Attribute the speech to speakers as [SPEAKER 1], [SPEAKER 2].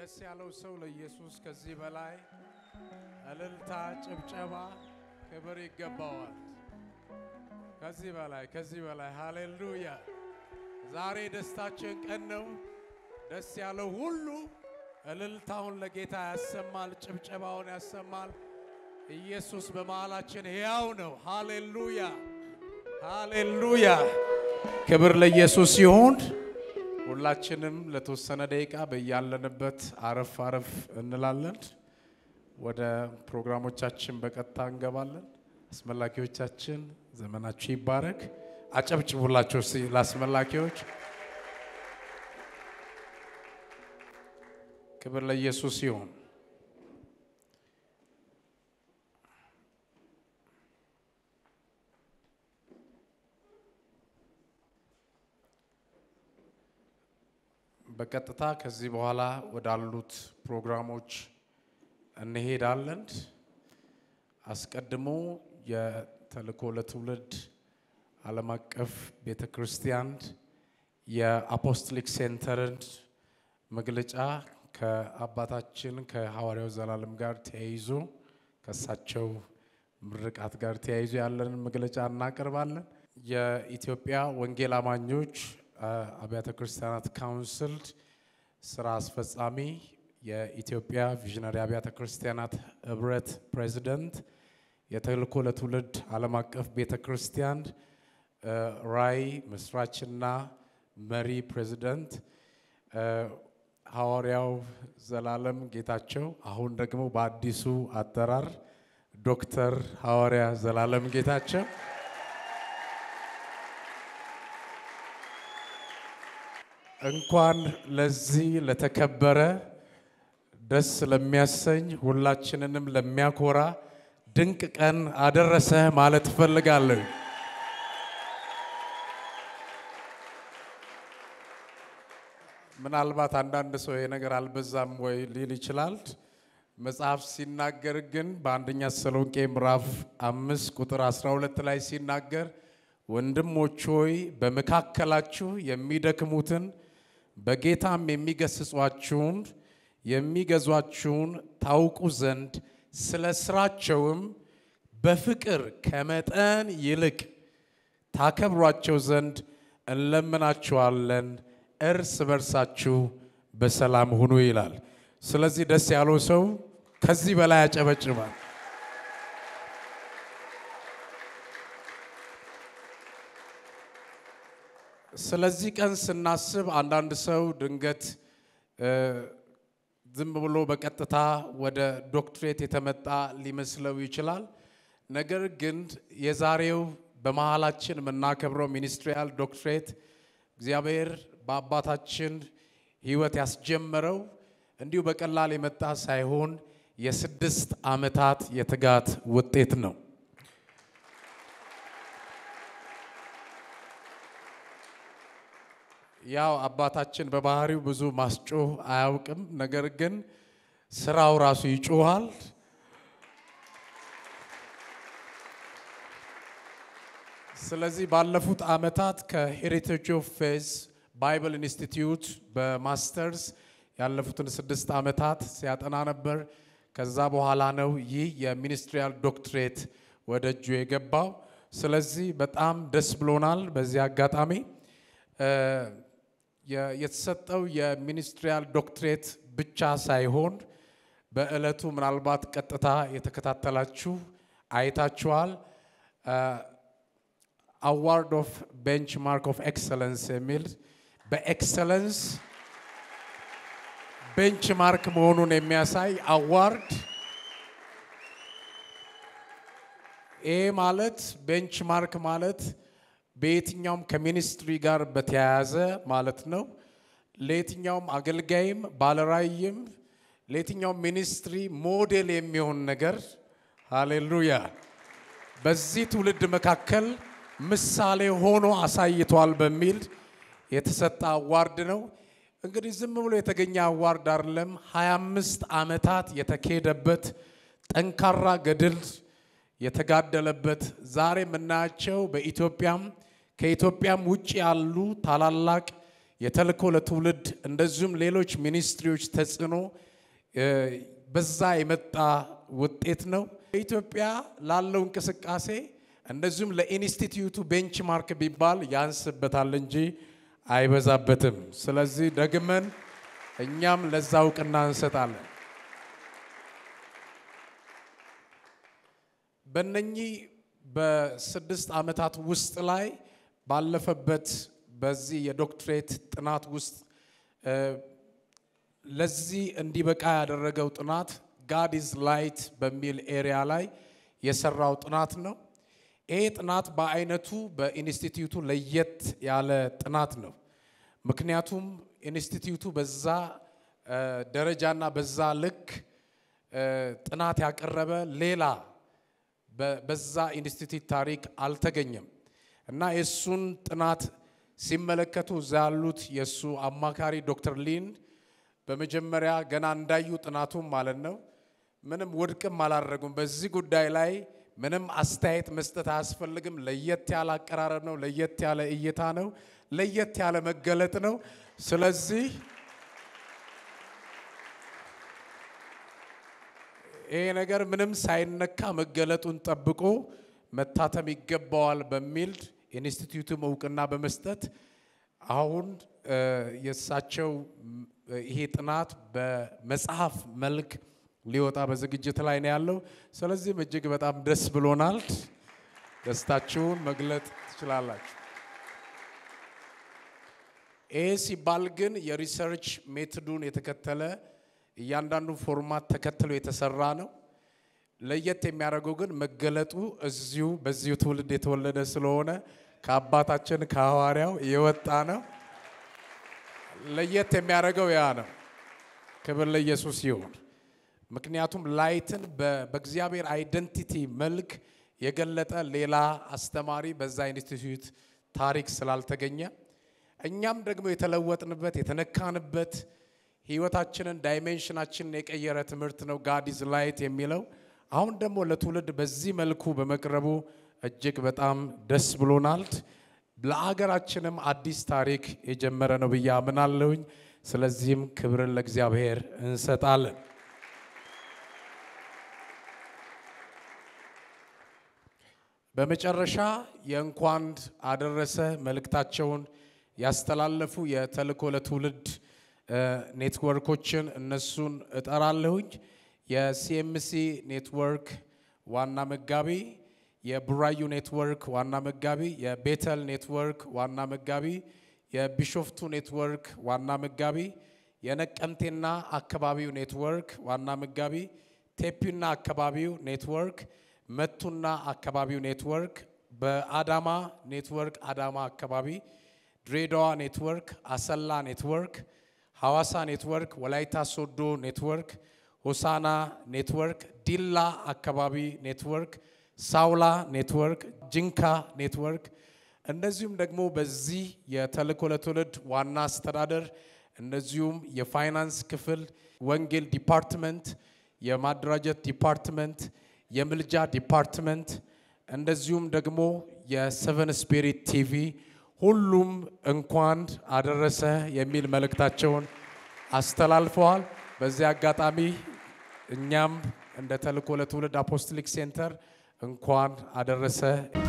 [SPEAKER 1] ደስ ያለው ሰው ለኢየሱስ ከዚህ በላይ እልልታ፣ ጭብጨባ፣ ክብር ይገባዋል። ከዚህ በላይ ከዚህ በላይ ሃሌሉያ። ዛሬ ደስታችን ቀን ነው። ደስ ያለው ሁሉ እልልታውን ለጌታ ያሰማል፣ ጭብጨባውን ያሰማል። ኢየሱስ በመሃላችን ሕያው ነው። ሃሌሉያ ሃሌሉያ። ክብር ለኢየሱስ ይሁን። ሁላችንም ለተወሰነ ደቂቃ በያለንበት አረፍ አረፍ እንላለን። ወደ ፕሮግራሞቻችን በቀጥታ እንገባለን። አስመላኪዎቻችን ዘመናችሁ ይባረክ። አጨብጭቡላቸው እስቲ ለአስመላኪዎች። ክብር ለኢየሱስ ይሁን። በቀጥታ ከዚህ በኋላ ወዳሉት ፕሮግራሞች እንሄዳለን። አስቀድሞ የተልእኮ ለትውልድ ዓለም አቀፍ ቤተ ክርስቲያን የአፖስቶሊክ ሴንተርን መግለጫ ከአባታችን ከሐዋርያው ዘላለም ጋር ተያይዞ ከእሳቸው ምርቃት ጋር ተያይዞ ያለንን መግለጫ እናቀርባለን። የኢትዮጵያ ወንጌል አማኞች አብያተ ክርስቲያናት ካውንስል ስራ አስፈጻሚ፣ የኢትዮጵያ ቪዥነሪ አብያተ ክርስቲያናት ህብረት ፕሬዚደንት፣ የተልእኮ ለትውልድ ዓለም አቀፍ ቤተ ክርስቲያን ራዕይ መስራችና መሪ ፕሬዚደንት ሐዋርያው ዘላለም ጌታቸው፣ አሁን ደግሞ በአዲሱ አጠራር ዶክተር ሐዋርያ ዘላለም ጌታቸው እንኳን ለዚህ ለተከበረ ደስ ለሚያሰኝ ሁላችንንም ለሚያኮራ ድንቅ ቀን አደረሰ ማለት እፈልጋለሁ። ምናልባት አንዳንድ ሰው ይሄ ነገር አልበዛም ወይ ሊል ይችላል። መጽሐፍ ሲናገር ግን በአንደኛ ተሰሎንቄ ምዕራፍ አምስት ቁጥር 12 ላይ ሲናገር ወንድሞች ሆይ በመካከላችሁ የሚደክሙትን በጌታም የሚገስጿችሁን የሚገዟችሁን ታውቁ ዘንድ ስለ ስራቸውም በፍቅር ከመጠን ይልቅ ታከብሯቸው ዘንድ እንለምናችኋለን። እርስ በርሳችሁ በሰላም ሁኑ ይላል። ስለዚህ ደስ ያለው ሰው ከዚህ በላይ ያጨበጭባል። ስለዚህ ቀን ስናስብ አንዳንድ ሰው ድንገት ዝም ብሎ በቀጥታ ወደ ዶክትሬት የተመጣ ሊመስለው ይችላል። ነገር ግን የዛሬው በመሃላችን የምናከብረው ሚኒስትሪያል ዶክትሬት እግዚአብሔር በአባታችን ሕይወት ያስጀመረው እንዲሁ በቀላል የመጣ ሳይሆን የስድስት ዓመታት የትጋት ውጤት ነው። ያው አባታችን በባህሪው ብዙ ማስጮህ አያውቅም። ነገር ግን ስራው ራሱ ይጮሃል። ስለዚህ ባለፉት ዓመታት ከሄሪቴጅ ኦፍ ፌዝ ባይብል ኢንስቲትዩት በማስተርስ ያለፉትን ስድስት ዓመታት ሲያጠና ነበር። ከዛ በኋላ ነው ይህ የሚኒስትሪያል ዶክትሬት ወደ እጁ የገባው። ስለዚህ በጣም ደስ ብሎናል። በዚህ አጋጣሚ የተሰጠው የሚኒስትሪያል ዶክትሬት ብቻ ሳይሆን በዕለቱ ምናልባት ቀጥታ የተከታተላችሁ አይታችኋል። አዋርድ ኦፍ ቤንችማርክ ኦፍ ኤክሰለንስ የሚል በኤክሰለንስ ቤንችማርክ መሆኑን የሚያሳይ አዋርድ። ይህ ማለት ቤንችማርክ ማለት በየትኛውም ከሚኒስትሪ ጋር በተያያዘ ማለት ነው። ለየትኛውም አገልጋይም ባለራእይም ለየትኛውም ሚኒስትሪ ሞዴል የሚሆን ነገር ሃሌሉያ፣ በዚህ ትውልድ መካከል ምሳሌ ሆኖ አሳይቷል በሚል የተሰጠ አዋርድ ነው። እንግዲህ ዝም ብሎ የተገኘ አዋርድ አይደለም። 25 ዓመታት የተካሄደበት ጠንካራ ገድል የተጋደለበት ዛሬ የምናያቸው በኢትዮጵያም ከኢትዮጵያም ውጭ ያሉ ታላላቅ የተልእኮ ለትውልድ እንደዚሁም ሌሎች ሚኒስትሪዎች ተጽዕኖ በዛ የመጣ ውጤት ነው። በኢትዮጵያ ላለው እንቅስቃሴ እንደዚሁም ለኢንስቲትዩቱ ቤንችማርክ ቢባል ያንስበታል እንጂ አይበዛበትም። ስለዚህ ደግመን እኛም ለዛ እውቅና እንሰጣለን። በእነኚህ በስድስት ዓመታት ውስጥ ላይ ባለፈበት በዚህ የዶክትሬት ጥናት ውስጥ ለዚህ እንዲበቃ ያደረገው ጥናት ጋድ ኢዝ ላይት በሚል ኤሪያ ላይ የሰራው ጥናት ነው። ይሄ ጥናት በአይነቱ በኢንስቲትዩቱ ለየት ያለ ጥናት ነው። ምክንያቱም ኢንስቲትዩቱ በዛ ደረጃና በዛ ልክ ጥናት ያቀረበ ሌላ በዛ ኢንስቲትዩት ታሪክ አልተገኘም እና የእሱን ጥናት ሲመለከቱ እዛ ያሉት የእሱ አማካሪ ዶክተር ሊን በመጀመሪያ ገና እንዳዩ ጥናቱም ማለት ነው ምንም ውድቅም አላደረጉም። በዚህ ጉዳይ ላይ ምንም አስተያየት መስጠት አያስፈልግም። ለየት ያለ አቀራረብ ነው። ለየት ያለ እይታ ነው። ለየት ያለ መገለጥ ነው። ስለዚህ ይሄ ነገር ምንም ሳይነካ መገለጡን ጠብቆ መታተም ይገባዋል በሚል ኢንስቲትዩቱም እውቅና በመስጠት አሁን የእሳቸው ይሄ ጥናት በመጽሐፍ መልክ ሊወጣ በዝግጅት ላይ ነው ያለው። ስለዚህም እጅግ በጣም ደስ ብሎናል። ደስታችሁን መግለጥ ትችላላችሁ። ይህ ሲባል ግን የሪሰርች ሜትዱን የተከተለ እያንዳንዱ ፎርማት ተከትሎ የተሰራ ነው። ለየት የሚያደርገው ግን መገለጡ እዚሁ በዚሁ ትውልድ የተወለደ ስለሆነ ከአባታችን ከሐዋርያው የወጣ ነው። ለየት የሚያደርገው ያ ነው። ክብር ለኢየሱስ ይሁን። ምክንያቱም ላይትን በእግዚአብሔር አይደንቲቲ መልክ የገለጠ ሌላ አስተማሪ በዛ ኢንስቲትዩት ታሪክ ስላልተገኘ እኛም ደግሞ የተለወጥንበት የተነካንበት ህይወታችንን ዳይሜንሽናችንን የቀየረ ትምህርት ነው ጋድ ኢዝ ላይት የሚለው አሁን ደግሞ ለትውልድ በዚህ መልኩ በመቅረቡ እጅግ በጣም ደስ ብሎናል። ለአገራችንም አዲስ ታሪክ የጀመረ ነው ብዬ አምናለሁኝ። ስለዚህም ክብርን ለእግዚአብሔር እንሰጣለን። በመጨረሻ የእንኳን አደረሰ መልእክታቸውን ያስተላለፉ የተልእኮ ለትውልድ ኔትወርኮችን እነሱን እጠራለሁኝ። የሲኤምሲ ኔትወርክ ዋና መጋቢ፣ የቡራዩ ኔትወርክ ዋና መጋቢ፣ የቤተል ኔትወርክ ዋና መጋቢ፣ የቢሾፍቱ ኔትወርክ ዋና መጋቢ፣ የነቀምቴና አካባቢው ኔትወርክ ዋና መጋቢ፣ ቴፒና አካባቢው ኔትወርክ፣ መቱና አካባቢው ኔትወርክ፣ በአዳማ ኔትወርክ አዳማ አካባቢ፣ ድሬዳዋ ኔትወርክ፣ አሰላ ኔትወርክ፣ ሐዋሳ ኔትወርክ፣ ወላይታ ሶዶ ኔትወርክ፣ ሆሳና ኔትወርክ፣ ዲላ አካባቢ ኔትወርክ፣ ሳውላ ኔትወርክ፣ ጅንካ ኔትወርክ እንደዚሁም ደግሞ በዚህ የተልእኮ ለትውልድ ዋና አስተዳደር እንደዚሁም የፋይናንስ ክፍል፣ ወንጌል ዲፓርትመንት፣ የማደራጀት ዲፓርትመንት፣ የምልጃ ዲፓርትመንት እንደዚሁም ደግሞ የሰቨን ስፒሪት ቲቪ ሁሉም እንኳን አደረሰ የሚል መልእክታቸውን አስተላልፈዋል። በዚህ አጋጣሚ እኛም እንደ ተልእኮ ለትውልድ አፖስቶሊክ ሴንተር እንኳን አደረሰ